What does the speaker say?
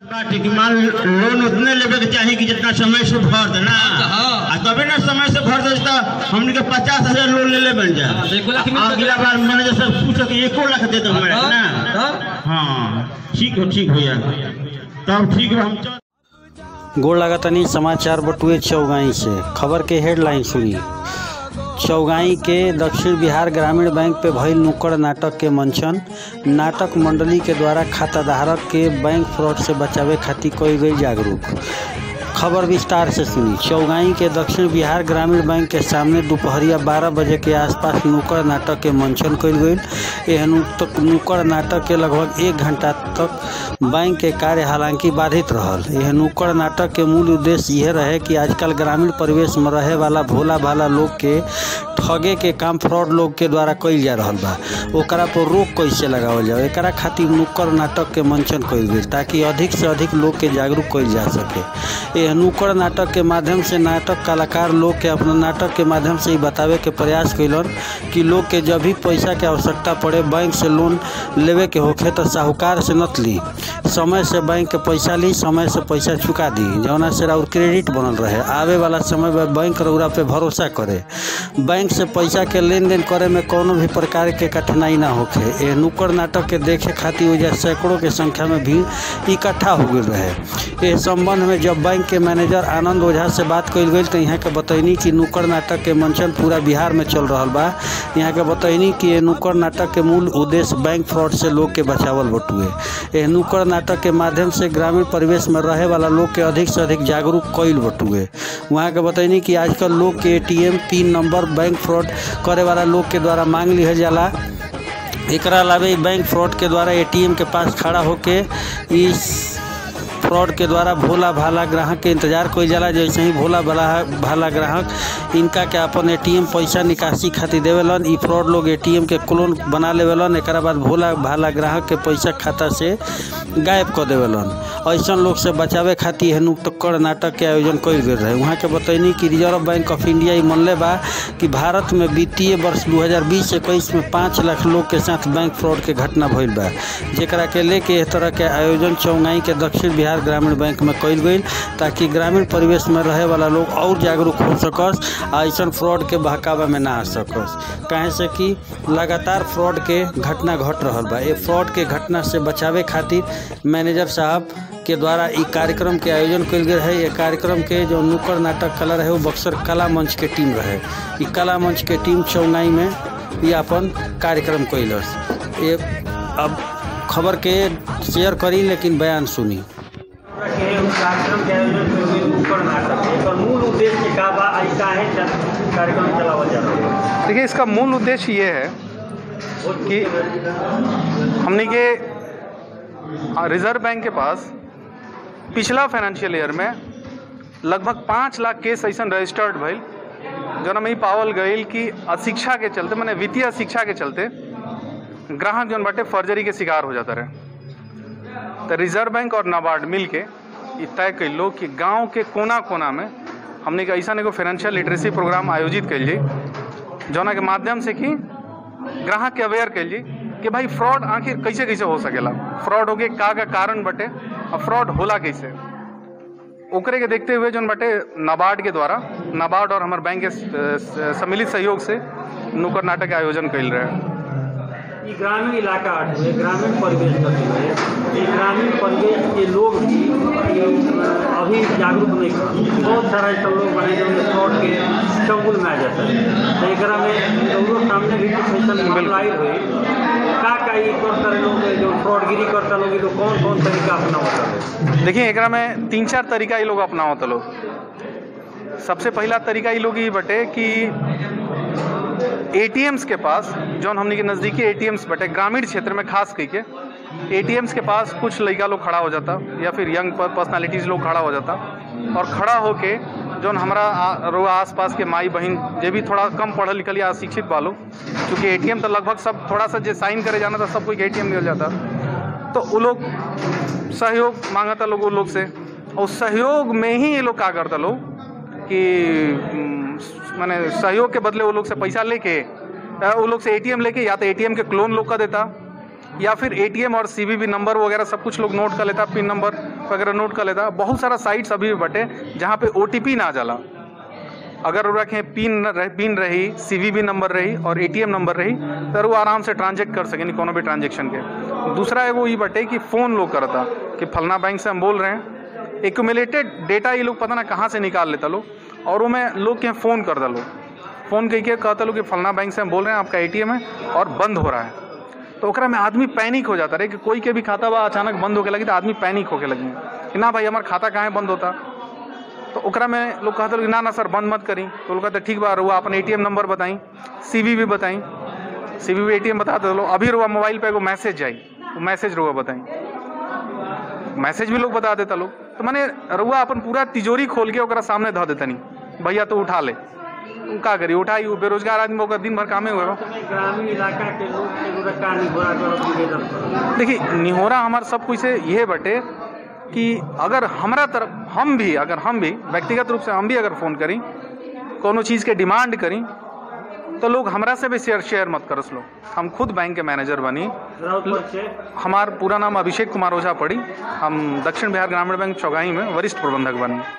बाटे कि मान लोन उतने लेवे के चाही कि जितना समय से भर देना हाँ। आ तबे ना समय से भर दे तो हमने के पचास हजार लोन ले ले बन जा हाँ, तो एको लाख मिल अगला बार मैनेजर से पूछो कि एको लाख दे दो हमारे हाँ, ना हाँ। हाँ ठीक हो ठीक भैया तब ठीक है हम चल गोड़ लगातानी समाचार बटुए चौगाई से खबर के हेडलाइन सुनी चौगाई के दक्षिण बिहार ग्रामीण बैंक पे भइल नुक्कड़ नाटक के मंचन नाटक मंडली के द्वारा खाताधारक के बैंक फ्रॉड से बचावे खातिर कई गई जागरूक खबर विस्तार से सुनी चौगाई के दक्षिण बिहार ग्रामीण बैंक के सामने दोपहरिया बारह बजे के आसपास नुक्कड़ नाटक के मंचन कल गई यह नुक- नुक्कड़ नाटक के लगभग एक घंटा तक बैंक के कार्य हालांकि बाधित रहल यह नुक्कड़ नाटक के मूल उद्देश्य यह रहे कि आजकल ग्रामीण परिवेश में रहे वाला भोला भाला लोग के ठगे के काम फ्रॉड लोग के द्वारा कइल जा रहल बा ओकरा पर रोक कैसे लगावल जाओ एकरा खातिर नुक्कड़ नाटक के मंचन कइल गेल ताकि अधिक से अधिक लोग के जागरूक कइल जा सके यह नुक्कड़ नाटक के माध्यम से नाटक कलाकार लोग के अपना नाटक के माध्यम से ही बतावे के प्रयास कैलन कि लोग के जब भी पैसा के आवश्यकता पड़े बैंक से लोन लेवे के होखे तो साहूकार से नत ली समय से बैंक के पैसा ली समय से पैसा चुका दी जौना से और क्रेडिट बनल रहे आवे वाला समय में बैंक रउरा पे भरोसा करे बैंक से पैसा के लेन देन करे में कोनो भी प्रकार के कठिनाई ना होखे ये नुक्कड़ नाटक के देखे खातिर वजह सैकड़ों के संख्या में भीड़ इकट्ठा हो गई रहे इस संबंध में जब बैंक के मैनेजर आनंद ओझा से बात कल गई तो यहाँ के बतैनी कि नुक्कड़ नाटक के मंचन पूरा बिहार में चल रहा बा यहाँ के बतैनी कि ये नुक्कड़ नाटक के मूल उद्देश्य बैंक फ्रॉड से लोग के बचावल बटुए यह नुक्कड़ नाटक के माध्यम से ग्रामीण परिवेश में रहे वाला लोग के अधिक से अधिक जागरूक कईल बटुए वहाँ के बतैनी कि आजकल लोग के ATM pin number bank fraud करे वाला लोग के द्वारा मांग लिहल जाला एकरा अलावे इ बैंक फ्रॉड के द्वारा एटीएम के पास खड़ा होके इस फ्रॉड के द्वारा भोला भाला ग्राहक के इंतजार कइल जाला जैसे ही भोला भाला भाला ग्राहक इनका के अपन एटीएम पैसा निकासी खातिर देवेलन ई फ्रॉड लोग एटीएम के क्लोन बना लेवेलन एकरा बाद भोला भाला ग्राहक के पैसा खाता से गायब कर देवेलन ऐसन लोग से बचावे खातिर हेनु नुक्कड़ नाटक के आयोजन कइल गेल रहे वहाँ के बतैनी कि रिजर्व बैंक ऑफ इंडिया ई मनले बा कि भारत में वित्तीय वर्ष 2020-21 में पाँच लाख लोग के साथ बैंक फ्रॉड के घटना भइल बा जेकरा के लेके इस तरह के आयोजन चौंगाई के दक्षिण बिहार ग्रामीण बैंक में कइल गई ताकि ग्रामीण परिवेश में रहे वाला लोग और जागरूक हो सकस आ ऐसन फ्रॉड के बहकावा में ना आ सकस काहे से कि लगातार फ्रॉड के घटना घट रहल बा ये फ्रॉड के घटना से बचावे खातिर मैनेजर साहब के द्वारा ई कार्यक्रम के आयोजन कल गेल है ये कार्यक्रम के जो नुक्कड़ नाटक कला रहे वो बक्सर कला मंच के टीम रहे ई कला मंच के टीम चौनाई में ये अपन कार्यक्रम कैलस ये अब खबर के शेयर करी लेकिन बयान सुनी के कार्यक्रम के आयोजन कइल गेल नुक्कड़ नाटक एकर मूल उद्देश्य का बा आ ई काहे च- कार्यक्रम चलावल जा रहल बा देखिए इसका मूल उद्देश्य ये है कि हमने के रिजर्व बैंक के पास पिछला फाइनेंशियल ईयर में लगभग पाँच लाख केस ऐसा रजिस्टर्ड भइल जौन में ई पावल गईल कि अशिक्षा के चलते मैंने वित्तीय अशिक्षा के चलते ग्राहक जौन बाटे फर्जरी के शिकार हो जाता रहे तो रिजर्व बैंक और नाबार्ड मिल के ई तय कैलो कि गांव के कोना कोना में हमने के ऐसा एगो फाइनेंशियल लिटरेसी प्रोग्राम आयोजित कैल जाई जौना के माध्यम से कि ग्राहक के अवेयर कैल जाई कि भाई फ्रॉड आखिर कैसे कैसे हो सकेला फ्रॉड होके का का कारण बटे और फ्रॉड होला कैसे ओकरे के देखते हुए जौन बटे नाबार्ड के द्वारा नाबार्ड और हमारे बैंक के स- स- सम्मिलित सहयोग से नुक्कड़ नाटक के आयोजन कैल रहे ई ग्रामीण इलाका हटुए ग्रामीण परिवेश हटुए ई ग्रामीण परिवेश के लोग भी ये, अभी जागरूक नहीं हैं। बहुत सारा ऐसा लोग बने जो फ्रॉड के चंगुल में आ जाता है तो एकरा में लोगों सामने भी कुछ ऐसा अप्लाई हुई का का ई कर तरह लोग जो फ्रॉडगिरी करता लोग ई लोग कौन कौन तरीका अपनावता है देखिए एकरा में तीन चार तरीका ये लोग अपनावत लोग सबसे पहला तरीका ये लोग ये बटे कि एटीएम्स के पास जौन हमने के नज़दीकी एटीएम्स बटे ग्रामीण क्षेत्र में खास कही के एटीएम्स के पास कुछ लड़का लोग खड़ा हो जाता या फिर यंग पर्सनालिटीज लोग खड़ा हो जाता और खड़ा होके जौन हमारा आ- रोआ आस पास के माई बहन जे भी थोड़ा कम पढ़ल लिखल या अशिक्षित बालो क्योंकि एटीएम तो लगभग सब थोड़ा सा जे साइन करे जाना था सब कोई एटीएम मिल जाता तो वो लोग सहयोग मांगता लोग वो लोग से और सहयोग में ही ये लोग का करता लोग कि मैंने सहयोग के बदले वो लोग से पैसा लेके अ, वो लोग से एटीएम लेके या तो एटीएम के क्लोन लोग का देता या फिर एटीएम और सीवीवी नंबर वगैरह सब कुछ लोग नोट कर लेता पिन नंबर वगैरह नोट कर लेता बहुत सारा साइट्स अभी भी बटे जहाँ पे ओटीपी ना जाला अगर वो रखें पिन न रह, पिन रही सीवीवी नंबर रही और एटीएम नंबर रही तो वो आराम से ट्रांजेक्ट कर सकें कोनो भी ट्रांजेक्शन के दूसरा है वो ये बटे कि फ़ोन लोग करता कि फलना बैंक से हम बोल रहे हैं एक्यूमुलेटेड डेटा ये लोग पता ना कहाँ से निकाल लेता लोग और वो मैं लोग के फ़ोन कर दलो फ़ोन कह के कहता लोग कि फलना बैंक से हम बोल रहे हैं आपका एटीएम है और बंद हो रहा है तो ओकरा में आदमी पैनिक हो जाता रहे कि कोई के भी खाता बा अचानक बंद होके लगी तो आदमी पैनिक होके लगी कि ना भाई हमारा खाता कहाँ बंद होता तो ओकरा में लोग कहते लोग ना ना सर बंद मत करी तो लोग कहते ठीक बा रुआ अपन एटीएम नंबर बताई सीवी भी बताई सीवी भी एटीएम बता दो अभी रुआ मोबाइल पे एगो मैसेज जाई वो मैसेज रुआ बताई मैसेज भी लोग बता देता लोग तो मैंने रुआ अपन पूरा तिजोरी खोल के ओकरा सामने धो देता नहीं भैया तो उठा ले उ का करी उठाई वो बेरोजगार आदमी ओकर दिन भर कामे हुए समय ग्रामीण इलाका के लोग के एगो का निगोरा करब निवेदन करब देखिए निहोरा हमार सब कुछ से यह बटे कि अगर हमारा तरफ हम भी अगर हम भी व्यक्तिगत रूप से हम भी अगर फ़ोन करी कोनो चीज़ के डिमांड करी तो लोग हमरा से भी शेयर शेयर मत करस लो हम खुद बैंक के मैनेजर बनी राउत परिचय हमार पूरा नाम अभिषेक कुमार ओझा पड़ी हम दक्षिण बिहार ग्रामीण बैंक चौगाई में वरिष्ठ प्रबंधक बनी